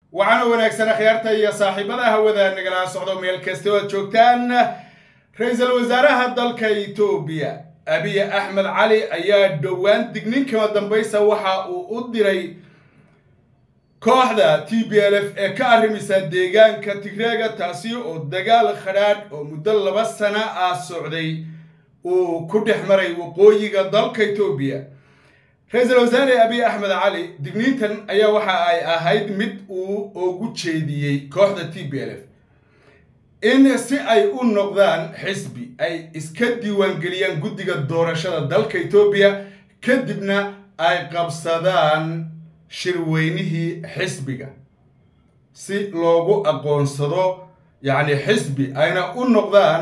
waxaana wanaagsan akhyaarta iyo saaxiibada hawada nagala socdo meel kasta oo aad joogtaan ra-iisul wasaaraha dalka etoobiya abiy axmed cali ayaa dhowaan dignin kama dambaysa waxa uu u diray kooxda t b l f ee ka arrimisa deegaanka tigreega taasi oo dagaal khadhaadh oo muddo laba sana ah socday uu ku dhex maray waqooyiga dalka etoobiya ra-iisul wasaare abiy axmed cali digniintan ayaa waxa ay ahayd mid uu ugu jeediyey kooxda t b l f in si ay u noqdaan xisbi ay iska diiwaangeliyaan guddiga doorashada dalka etoobiya kadibna ay qabsadaan shirweynihii xisbiga si loogu aqoonsado yacni xisbi ayna u noqdaan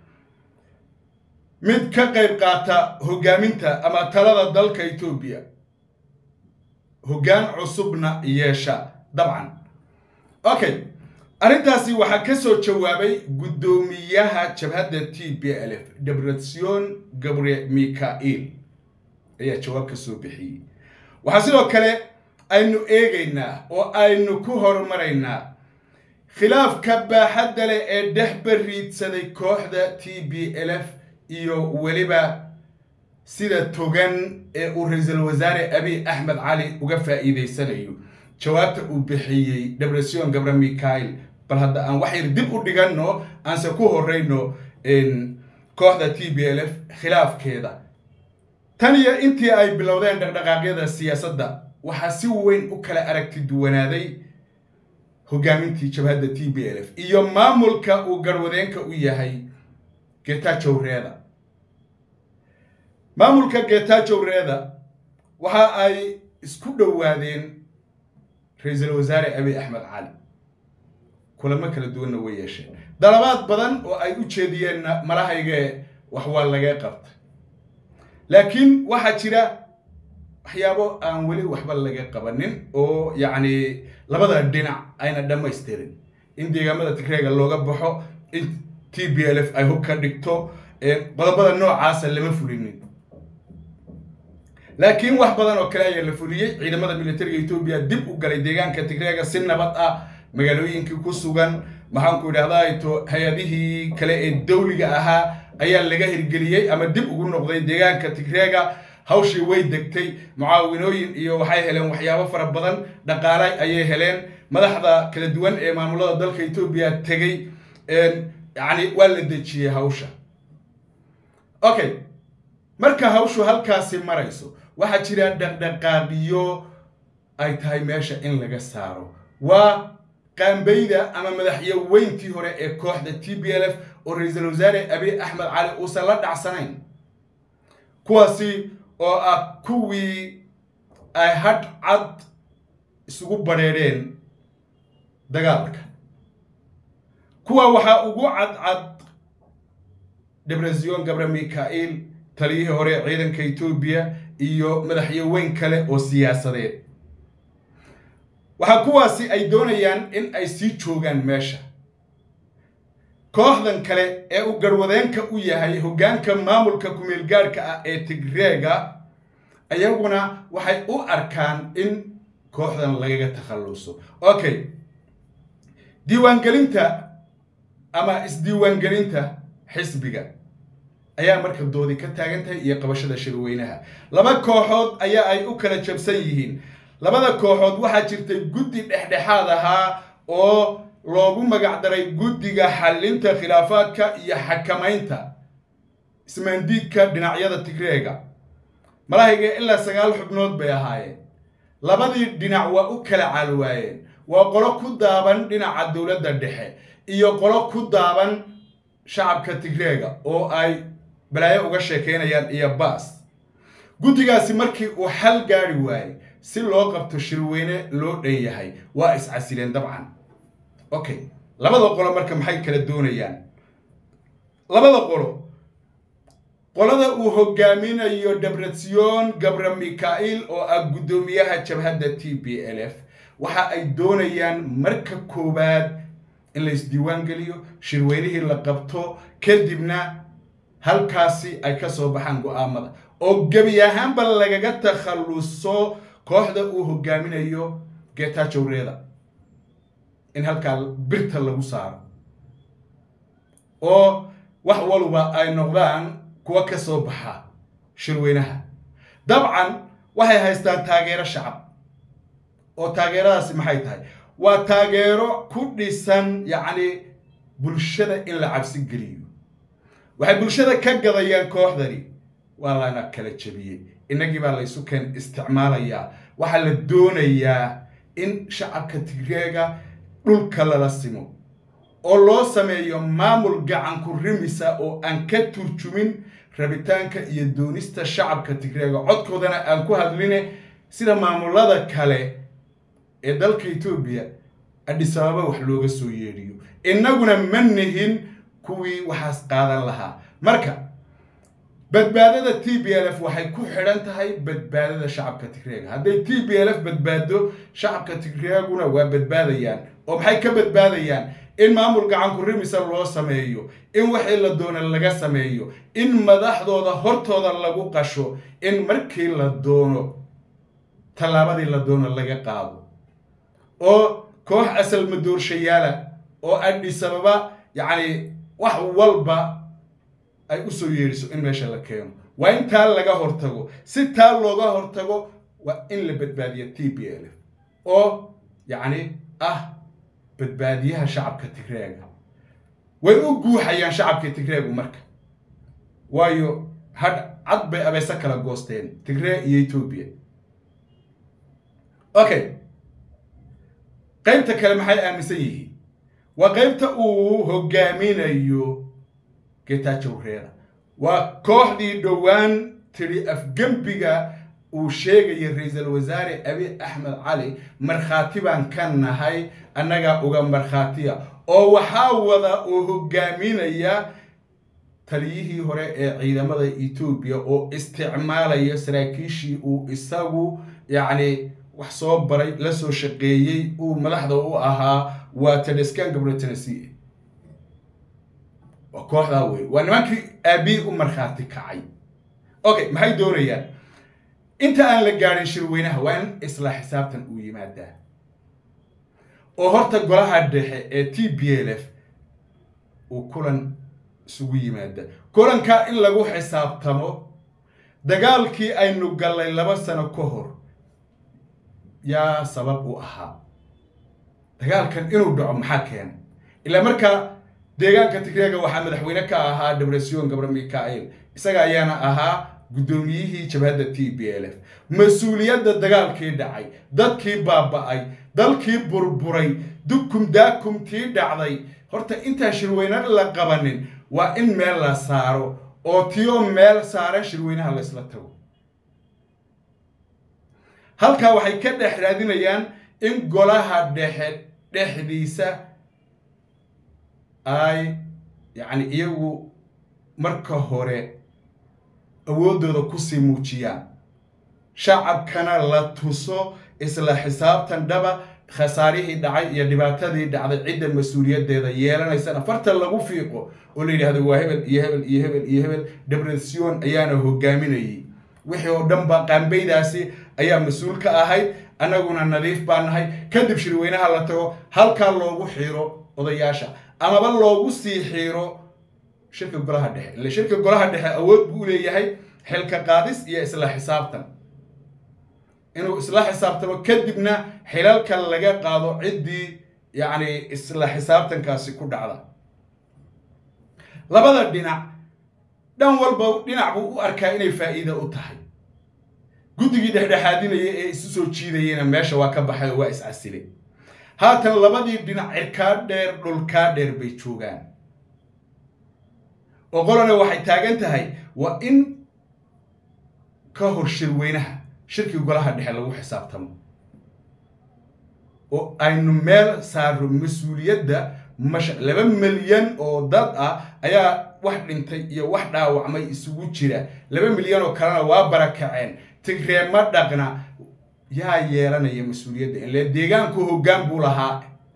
mid ka qayb qaata hoggaaminta ama talada dalka etoobiya hoggaan cusubna yeesha dabcan okay arrintaasi waxaa ka soo jawaabay guddoomiyaha jabhadda t b l f debretsion gabre mikail ayaa jawaab ka soo bixiyey waxaa sidoo kale aynu eegaynaa oo aynu ku horumaraynaa khilaafka baaxadda leh ee dhex bariidsaday kooxda t b l f iyo weliba sida togan ee uu ra-iisul wasaare abiy axmed cali uga faa'iidaysanayo jawaabta uu bixiyey debresion gabre mikail bal hadda aan wax yar dib u dhiganno aanse ku horeyno kooxda t b l f khilaafkeeda tan iyo intii ay bilowdeen dhaqdhaqaaqyada siyaasadda waxaa si weyn u kala aragti duwanaaday hoggaamintii jabhadda t b l f iyo maamulka uu garwadeenka u yahay getajow reeda maamulka getajow reeda waxa ay isku dhowaadeen ra-iisul wasaare abiy axmed cali kulamo kala duwanna way yeesheen dalabaad badan oo ay u jeediyeenna malahayge wax waa laga qabta laakiin waxaa jira waxyaabo aan weli waxba laga qabanin oo yacni labada dhinac ayna dhammaystirin in deegaamada tigreega looga baxo in t b l f ay hub ka dhigto qodobada noocaasa lama fulinin laakiin wax badan oo kale ayaa la fuliyey ciidamada militariga etoobiya dib u galay deegaanka tigreega si nabad ah magaalooyinkii ku sugan maxaanku idhahdaa to hay-adihii kale ee dawliga ahaa ayaa laga hirgeliyey ama dib ugu noqday deegaanka tigreega hawshii way degtay mucaawinooyin iyo waxay heleen waxyaabo fara badan dhaqaale ayay heleen madaxda kala duwan ee maamulada dalka etoobiya tegey yacni waa la dejiyey hawsha okay marka hawshu halkaasi marayso waxaa jira dhaqdhaqaaqiyo ay tahay meesha in laga saaro waa qaambayda ama madaxyaweyntii hore ee kooxda t b l f oo ra-iisul wasaare abiy axmed cali uusan la dhacsanayn kuwaasi oo ah kuwii ay hadh cad isugu badheedheen dagaalka kuwa waxaa ugu cadcad debresion gabre mikail taliyihii hore ciidanka etoobiya iyo madaxyaweyn kale oo siyaasadeed waxaa kuwaasi ay doonayaan in ay sii joogaan meesha kooxdan kale ee uu garwadeenka u yahay hoggaanka maamulka kumeelgaadhka ah ee tigreega ayaguna waxay u arkaan in kooxdan lagaga takhalluso okay diiwaangelinta ama isdiiwaangelinta xisbiga ayaa marka doodi ka taagan tahay iyo qabashada shirweynaha laba kooxood ayaa ay u kala jabsan yihiin labada kooxood waxaa jirtay guddi dhexdhexaad ahaa oo loogu magac daray guddiga xallinta khilaafaadka iyo xakamaynta ismaandiidka dhinacyada tigreega malahayga ilaa sagaal xubnood bay ahaayeen labadii dhinac waa u kala caalwaayeen waa qolo ku daaban dhinaca dowladda dhexe iyo qolo ku daaban shacabka tigreega oo ay balaayo uga sheekeynayaan iyo baas guddigaasi markii uu xal gaari waayey si loo qabto shirweyne loo dhan yahay waa iscasileen dabcan okay labada qolo marka maxay kala doonayaan labada qolo qolada uu hogaaminayo debretsion gabre mikail oo ah guddoomiyaha jabhadda t b l f waxa ay doonayaan marka koowaad in la isdiiwaan geliyo shirweynihii la qabto kadibna halkaasi ay ka soo baxaan go-aamada oo gebi ahaanba lagaga takhalluso kooxda uu hogaaminayo getajow reeda in halkaa birta lagu saaro oo wax walba ay noqdaan kuwa ka soo baxa shirweynaha dabcan waxay haystaan taageero shacab oo taageeradaasi maxay tahay waa taageero ku dhisan yacni bulshada in la cabsi geliyo waxay bulshada ka gadayaan kooxdani waa lana kala jebiyey innagii baa laysu keen isticmaalayaa waxaa la doonayaa in shacabka tigreega dhulka lala simo oo loo sameeyo maamul gacanku rimisa oo aan ka turjumin rabitaanka iyo doonista shacabka tigreega codkoodana aan ku hadline sida maamulada kale ee dalka etoobiya adhisabaaba wax looga soo yeedhiyo innaguna ma nihin kuwii waxaas qaadan lahaa marka badbaadada t b l f waxay ku xidhan tahay badbaadada shacabka tigreega hadday t b l f badbaado shacabka tigreeguna waa badbaadayaan oo maxay ka badbaadayaan in maamul gacanku rimisa loo sameeyo in wixii la doona laga sameeyo in madaxdooda hortooda lagu qasho in markii la doono tallaabadii la doono laga qaado oo koox asal madoorshayaala oo adhisababa yacni wax walba ay u soo yeedhiso in meesha la keeno waa in taa laga hortago si taa looga hortago waa in la badbaadiyo t b l f oo yacni ah badbaadiyaha shacabka tigreega way u guuxayaan shacabka tigreegu marka waayo hadh cad bay abayse kala goosteen tigree iyo etoobiya okay qaybta kale maxay aaminsan yihiin waa qaybta uu hogaaminayo getajow reera waa kooxdii dhowaan tidhi afgembiga uu sheegaya ra-iisul wasaare abi axmed cali markhaati baan ka nahay annagaa uga markhaatiya oo waxaa wada oo hogaaminaya taliyihii hore ee ciidamada etoobiya oo isticmaalaya saraakiishii uu isagu yacni wax soo baray la soo shaqeeyey uu madaxda u ahaa waa tedeskan gabro tennessee waa kooxdaa wey waa nimankii aabii u markhaati kacay okay maxay doonayaan inta aan la gaadhin shirweynaha waa in isla xisaabtan uu yimaadaa oo horta golaha dhexe ee t b l f uu kulan isugu yimaada kulankaa in lagu xisaabtamo dagaalkii aynu gallay laba sano ka hor yaa sabab u ahaa dagaalkan inuu dhaco maxaa keena ilaa markaa deegaanka tigreega waxaa madaxweyne ka ahaa debresion gabra mikael isaga ayaana ahaa guddoomiyihii jabhadda t b l f mas-uuliyadda dagaalkii dhacay dadkii baaba'ay dalkii burburay dukum daakumtii dhacday horta intaan shirweyne la qabanin waa in meel la saaro oo tiyoo meel saaran shirweynaha la isla tago halkaa waxay ka dhex raadinayaan in golaha dhexe dhexdiisa ay yacni iyagu marka hore awooddooda kusii muujiyaan shacabkana la tuso isla xisaabtan dhaba khasaarihii dhacay iyo dhibaatadii dhacday cidda mas-uuliyaddeeda yeelanaysana farta lagu fiiqo oo la yidhahdo waa hebel iyo hebel iyo hebel iyo hebel debresion ayaana hogaaminayay wixii oo dhan ba qaambeydaasi ayaa mas-uul ka ahayd annaguna nadiif baa nahay kadib shirweynaha la tago halkaa loogu xiiro odayaasha amaba loogu sii xiiro shirka golaha dhexe ille shirka golaha dhexe awood buu leeyahay xilka qaadis iyo isla xisaabtan inuu isla xisaabtamo kadibna xilalka laga qaado ciddii yacni isla xisaabtankaasi ku dhacda labada dhinac dhan walba dhinac buu u arkaa inay faa'iida u tahay guddigii dhexdhexaadinaya ee isu soo jiidayena meesha waa ka baxay oo waa is-casile haatan labadii dhinac cirkaa dheer dhulkaa dheer bay joogaan oo qolana waxay taagan tahay waa in ka hor shirweynaha shirkii golaha dhexe lagu xisaabtamo oo aynu meel saaro mas-uuliyadda masha laba milyan oo dad ah ayaa wax dhintay iyo wax dhaawacmay isugu jira laba milyan oo kalena waa barakaceen tigreema dhaqna yaa yeelanaya mas-uuliyadda ile deegaanku hoggaan buu lahaa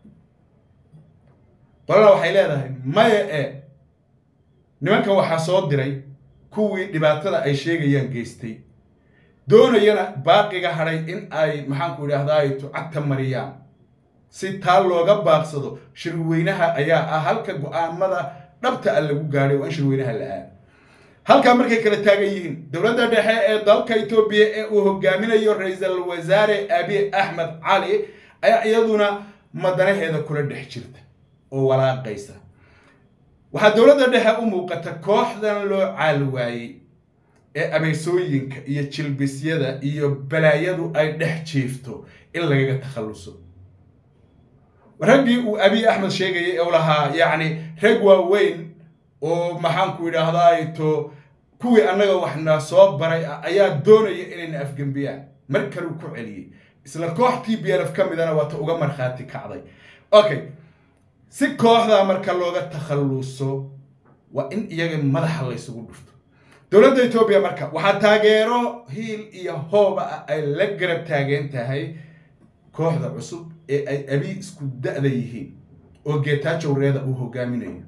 qolana waxay leedahay maya e nimankan waxaa soo diray kuwii dhibaatada ay sheegayaan geystay doonayana baaqiga hadhay in ay maxaanku idhaahdaay tucagta mariyaan si taa looga baaqsado shirweynaha ayaa ah halka go-aamada dhabta a lagu gaadhay waa in shirweynaha la aado halkaa markay kala taagan yihiin dowladda dhexe ee dalka etoobiya ee uu hogaaminayo ra-iisul wasaare abiy axmed cali ayaa iyaduna madanaheeda kula dhex jirta oo walaaqaysa waxaa dowladda dhexe u muuqata kooxdan loo caal waayey ee abeysooyinka iyo jilbisyada iyo balaayadu ay dhex jiifto in lagaga takhalluso raggii uu abiy axmed sheegayay ee u lahaa yacni rag waaweyn oo maxaanku idhaahdaa to kuwii annaga waxna soo baray ah ayaa doonaya inayna afgembiyaan mar kaleu ku celiyey isla koox t b l f ka midana waata uga markhaati kacday okay si kooxdaa marka looga takhalluso waa in iyaga madaxa laysugu dhufto dowladda etoobiya marka waxaa taageero hiil iyo hooba ah ay la garab taagan tahay kooxda cusub ee ay abi isku da-da yihiin oo geetaajowreeda uu hogaaminayo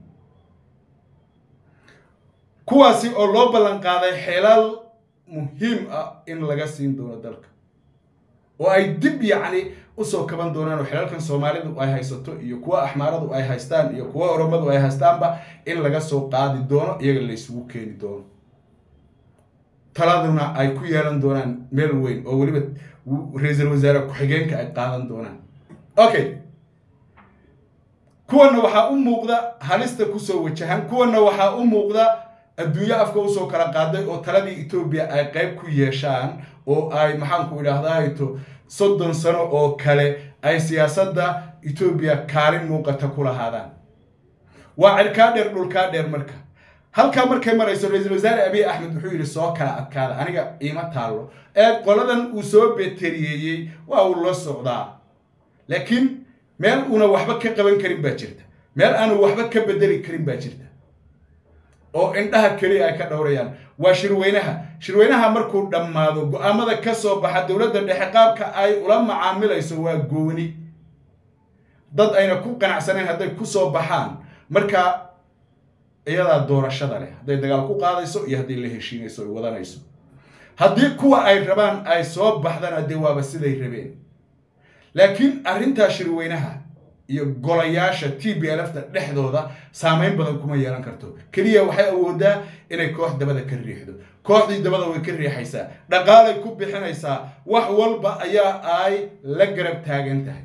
kuwaasi oo loo ballan qaaday xeelal muhiim ah in laga siin doono dalka oo ay dib yacni usoo kaban doonaan oo xelalkan soomaalidu ay haysato iyo kuwa axmaaradu ay haystaan iyo kuwa oromadu ay haystaanba in laga soo qaadi doono iyaga laysugu keeni doono taladuna ay ku yeelan doonaan meel weyn oo weliba ra-iisul wasaare ku-xigeenka ay qaadan doonaan okay kuwanna waxaa u muuqda halista kusoo wajahan kuwanna waxaa u muuqda adduunyo afka usoo kala qaaday oo taladii etoobiya ay qayb ku yeeshaan oo ay maxaanku idhaahdahayto soddon sano oo kale ay siyaasadda etoobiya kaalin muuqata ku lahaadaan waa cirkaa dheer dhulkaa dheer marka halkaa markay marayso ra-iisul wasaare abiy axmed wuxuu yidhi soo kala adkaada aniga iima taallo ee qoladan uu soo beteriyeeyey waa uu la socdaa laakiin meel uuna waxba ka qaban karin baa jirta meel aanu waxba ka bedeli karin baa jirta oo indhaha keliya ay ka dhowrayaan waa shirweynaha shirweynaha markuu dhammaado go-aamada ka soo baxa dowladda dhexe qaabka ay ula macaamilayso waa gooni dad ayna ku qanacsanayn hadday ku soo baxaan marka iyadaa doorashada leh hadday dagaal ku qaadayso iyo haddii la heshiinayso ay wadanayso haddii kuwa ay rabaan ay soo baxdana dee waaba siday rabeen laakiin arrintaa shirweynaha iyo golayaasha t b lfta dhexdooda saameyn badan kuma yeelan karto keliya waxay awoodaa inay koox dabada ka riixdo kooxdii dabada way ka riixaysaa dhaqaalay ku bixinaysaa wax walba ayaa ay la garab taagan tahay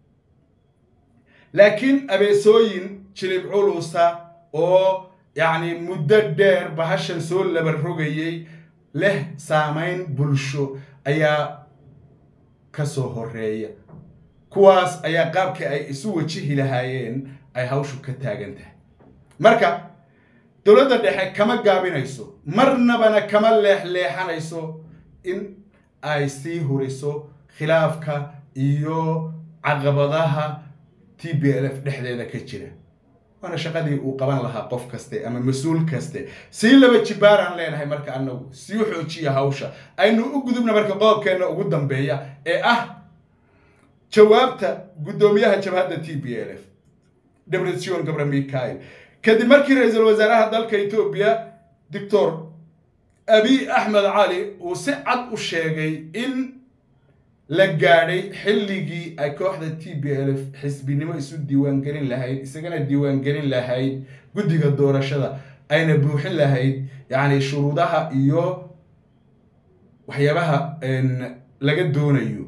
laakiin abeesooyin jilib culusa oo yacni muddo dheer bahashan soo laba rogayay leh saameyn bulsho ayaa ka soo horeeya kuwaas ayaa qaabkii ay isu wajihi lahaayeen ay hawshu ka taagan tahay marka dowladda dhexe kama gaabinayso marnabana kama leexleexanayso in ay sii huriso khilaafka iyo caqabadaha t b l f dhexdeeda ka jira waana shaqadii uu qaban lahaa qof kaste ama mas-uul kaste sii laba jibaaraan leenahay marka anagu sii xoojiya hawsha aynu u gudubna marka qodobkeenna ugu dambeeya ee ah jawaabta guddoomiyaha jabhadda t b l f debretsion gabra mikail kadib markii ra-iisul wasaaraha dalka etoobiya doctor abiy axmed cali uu si cad u sheegay in la gaadhay xilligii ay kooxda t b l f xisbinimo isu diiwaangelin lahayd isagana diiwaangelin lahayd guddiga doorashada ayna buuxin lahayd yacni shuruudaha iyo waxyaabaha laga doonayo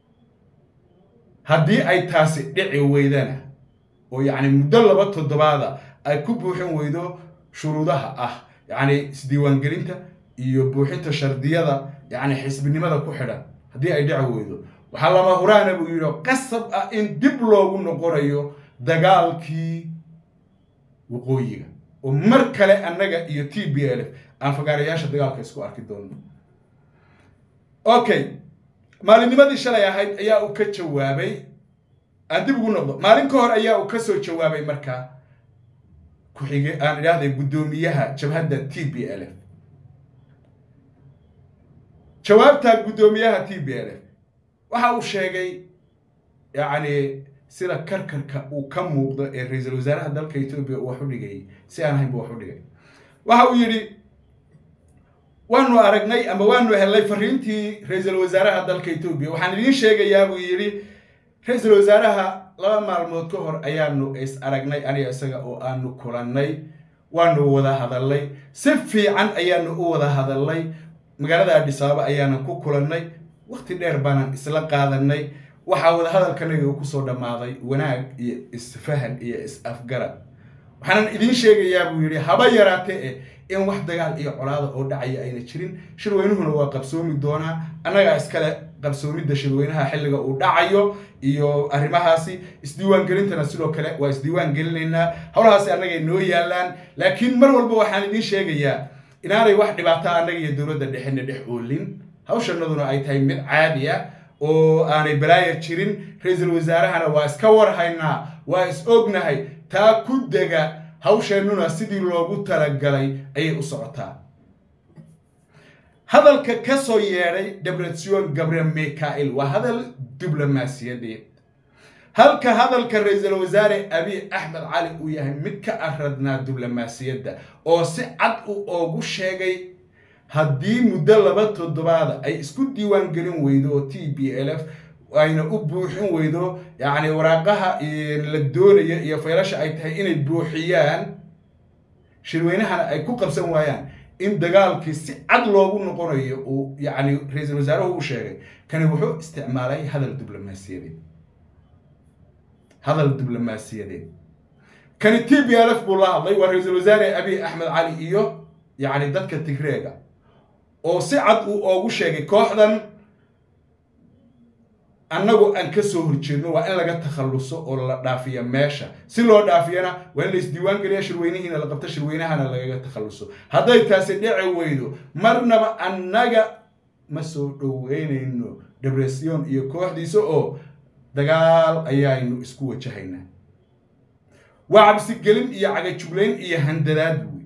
haddii ay taasi dhici weydana oo yacni muddo laba toddobaada ay ku buuxin weydo shuruudaha ah yacni isdiiwaangelinta iyo buuxinta shardiyada yacni xisbinimada ku xidhan haddii ay dhici weydo waxaa lama huraana buu yidhi qasab ah in dib loogu noqonayo dagaalkii waqooyiga oo mar kale annaga iyo t b l f aan fagaarayaasha dagaalka isku arki doono okay maalinnimadii shalay ahayd ayaa uu ka jawaabay aan dib ugu noqdo maalin ka hor ayaa uu ka soo jawaabay markaa ku-xige aan idhaahday guddoomiyaha jabhadda t b l f jawaabta guddoomiyaha t b l f waxa uu sheegay yacni sida karkarka uu ka muuqdo ee ra-iisul wasaaraha dalka etoobiya uu wax u dhigayay si aan ahayn buu wax u dhigay waxa uu yidhi waanu aragnay ama waanu helnay fariintii ra-iisul wasaaraha dalka etoobiya waxaan idiin sheegayaa buu yidhi ra-iisul wasaaraha laba maalmood ka hor ayaanu is aragnay aniga isaga oo aanu kulannay waanu wada hadalnay si fiican ayaanu u wada hadalnay magaalada adhisaaba ayaanan ku kulannay waqti dheer baanan isla qaadanay waxaa wada hadalkanaga kusoo dhammaaday wanaag iyo isfahan iyo is-afgarad waxaanan idiin sheegayaa buu yidhi haba yaraatee eh in wax dagaal iyo colaada oo dhacaya ayna jirin shirweynuhuna waa qabsoomi doonaa annagaa iskale qabsoomidda shirweynaha xilliga uu dhacayo iyo arrimahaasi isdiiwaangelintana sidoo kale waa isdiiwaan gelinaynaa howlahaasi annagay noo yaalaan laakiin mar walba waxaan idiin sheegayaa inaanay wax dhibaata annaga iyo dowladda dhexena dhex oolin hawshanaduna ay tahay mid caadi ah oo aanay balaaya jirin ra-iisul wasaarahana waa iska warhaynaa waa is ognahay taa ku dega hawsheennuna sidii loogu talagalay ayay u socotaa hadalka ka soo yeedhay debretsion gabriel mikael waa hadal diblomaasiyadeed halka hadalka ra-iisul wasaare abiy axmed cali uu yahay mid ka aradnaa diblomaasiyadda oo si cad u oogu sheegay haddii muddo laba toddobaada ay isku diiwaan gelin weydo oo t b l f ayna u buuxin weydo yacni waraaqaha la doonaya iyo faylasha ay tahay inay buuxiyaan shirweynahana ay ku qabsan waayaan in dagaalkii si cad loogu noqonayo uu yacni ra-iisul wasaaruhu u sheegay kani wuxuu isticmaalay hadal diblomaasiyadeed hadal diblomaasiyadeed kani t b l f buu la hadlay waa ra-iisul wasaare abiy axmed cali iyo yacni dadka tigreega oo si cad uu oogu sheegay kooxdan annagu aan ka soo horjeedno waa in laga takhalluso oo la dhaafiya meesha si loo dhaafiyana waa in la isdiiwaan geliya shirweynihiina la qabto shirweynahana lagaga takhalluso hadday taasi dhici weydo marnaba annaga ma soo dhoweynayno debresion iyo kooxdiisa oo dagaal ayaaynu isku wajahaynaa waa cabsigelin iyo cagajuglayn iyo handadaad wey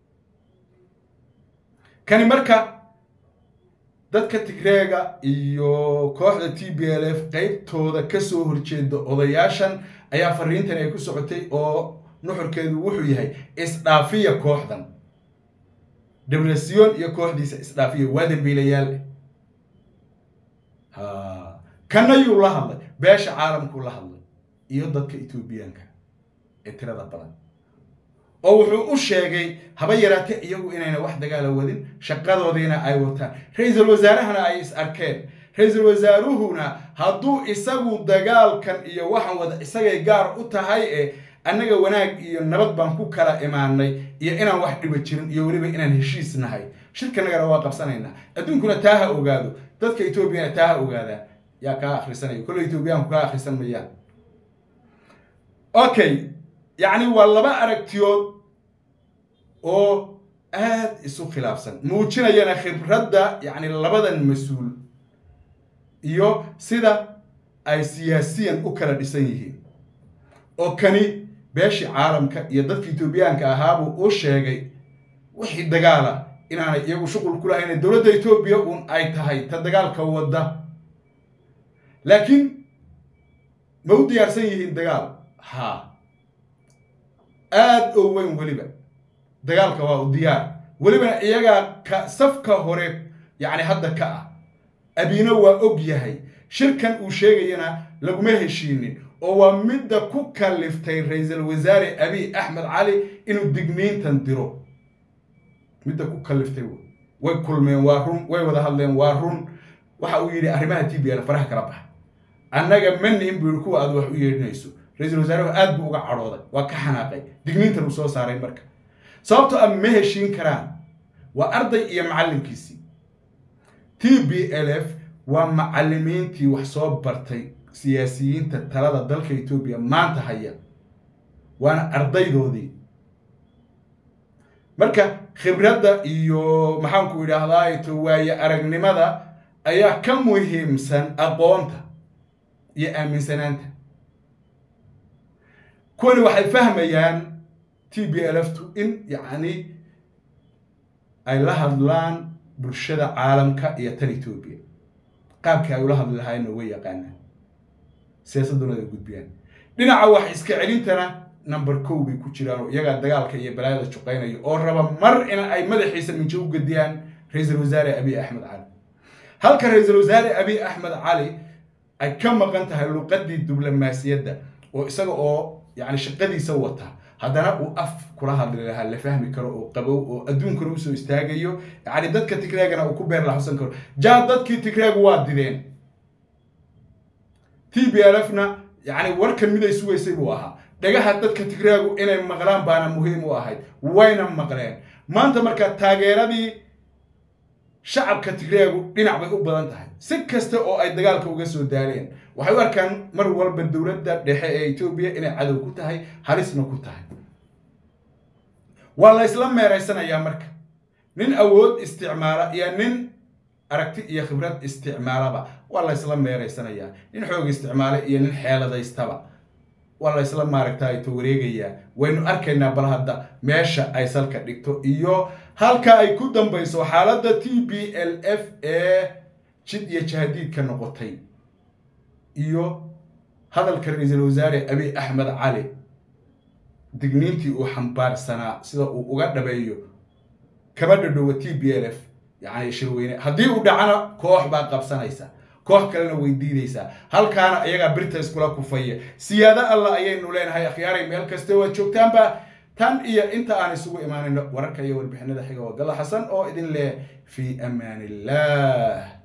kani marka dadka tigreega iyo kooxda t b l f qeybtooda kasoo horjeeda odayaashan ayaa fariintan ay ku socotay oo nuxurkeedu wuxuu yahay isdhaafiya kooxdan debresion iyo kooxdiisa isdhaafiya waa dambiilayaal ha kanayuu la hadlay beesha caalamkuu la hadlay iyo dadka etoobiyaanka ee tirada badan oo wuxuu u sheegay haba yaraate iyagu inayna wax dagaala wadin shaqadoodiina ay wataan ra-iisul wasaarahana ay is arkeen ra-iisul wasaaruhuna hadduu isagu dagaalkan iyo waxaan wada isagay gaar u tahay ee annaga wanaag iyo nabad baan ku kala imaanay iyo inaan wax dhiba jirin iyo weliba inaan heshiis nahay shirkanagana waa qabsanaynaa adduunkuna taa ha ogaado dadka etoobiyana taa ha ogaadaan yaa kaa akhrisanaya kolle etoobiyaanku kaa akhrisan mayaan okay yacni waa laba aragtiyood oo aada isu khilaafsan muujinayana khibradda yacni labadan mas-uul iyo sida ay siyaasiyan u kala dhisan yihiin oo kani beeshii caalamka iyo dadka etoobiyaanka ahaabuu u sheegay wixii dagaala inaanay iyagu shuqul ku lahayn dowladda etoobiya uun ay tahay ta dagaalka wadda laakiin ma u diyaarsan yihiin dagaal haa aada oo weyn weliba dagaalka waa u diyaar welibana iyagaa ka safka hore yacni hadda ka ah abiina waa og yahay shirkan uu sheegayana laguma heshiinin oo waa midda ku kaliftay ra-iisul wasaare abiy axmed cali inuu digniintan diro midda ku kaliftay way kulmeen waa run way wada hadleen waa run waxa uu yidhi arrimaha t b l faraha kala baxa annaga ma nihin buu yidhi kuwa aad wax u yeedhinayso ra-iisul wasaaruhu aad buu uga cadhooday waa ka xanaaqay digniintan uu soo saaray marka sababtoo a ma heshiin karaan waa arday iyo macallinkiisii t b l f waa macallimiintii wax soo bartay siyaasiyiinta talada dalka etoobiya maanta haya waana ardaydoodii marka khibradda iyo maxaanku idhaahdaa to waaye aragnimada ayaa ka muhiimsan aqoonta iyo aaminsanaanta kuwani waxay fahmayaan t b l f tu in yacni ay la hadlaan bulshada caalamka iyo tan etoobiya qaabkii ay ula hadli lahaayeenna way yaqaanaan siyaasadduna ay gudbiyaan dhinaca wax iska celintana number kow bay ku jiraan oo iyagaa dagaalka iyo balaayada juqaynaya oo raba mar in ay madaxiisa minjo u gediyaan ra-iisul wasaare abiy axmed cali halka ra-iisul wasaare abiy axmed cali ay ka maqan tahay luqadii diblomaasiyadda oo isaga oo yani shaqadiisa wata haddana uu af kula hadli lahaa la fahmi karo oo qabow oo adduunkana usoo istaagayo yani dadka tigreegana uu ku beer laxusan karo jaa dadkii tigreegu waa dideen t b l f na yani warkan miday sugaysay buu ahaa dhagaha dadka tigreegu inay maqlaan baana muhiim u ahayd wayna maqleen maanta marka taageeradii shacabka tigreegu dhinac bay u badan tahay si kasta oo ay dagaalka uga soo daaleen waxay u arkaan mar walba dowladda dhexe ee etoobiya inay cadow ku tahay halisna ku tahay waa la isla meeraysanayaa marka nin awood isticmaala iyo nin aragti iyo khibrad isticmaalaba waa la isla meeraysanayaa nin xoog isticmaala iyo nin xeeladaystaba waa la isla maaragtay to wareegayaa waynu arkaynaa bal hadda meesha ay salka dhigto iyo halka ay ku dambayso xaaladda t b l f ee jid iyo jahadiidka noqotay iyo hadalka ra-iisul wasaare abiy axmed cali digniintii uu xambaarsanaa sida uu uga dhabeeyo kama dhadhowa t b l f yani shirweyne haddii uu dhacana koox baa qabsanaysa koox kalena way diidaysaa halkaana iyagaa birta iskula kufaya siyaado allah ayaynu leenahay akhyaaray meel kaste waad joogtaanba tan iyo inta aan isugu imaanayno wararka iyo warbixinada xiga waa galla xasan oo idin leh fii amaan illah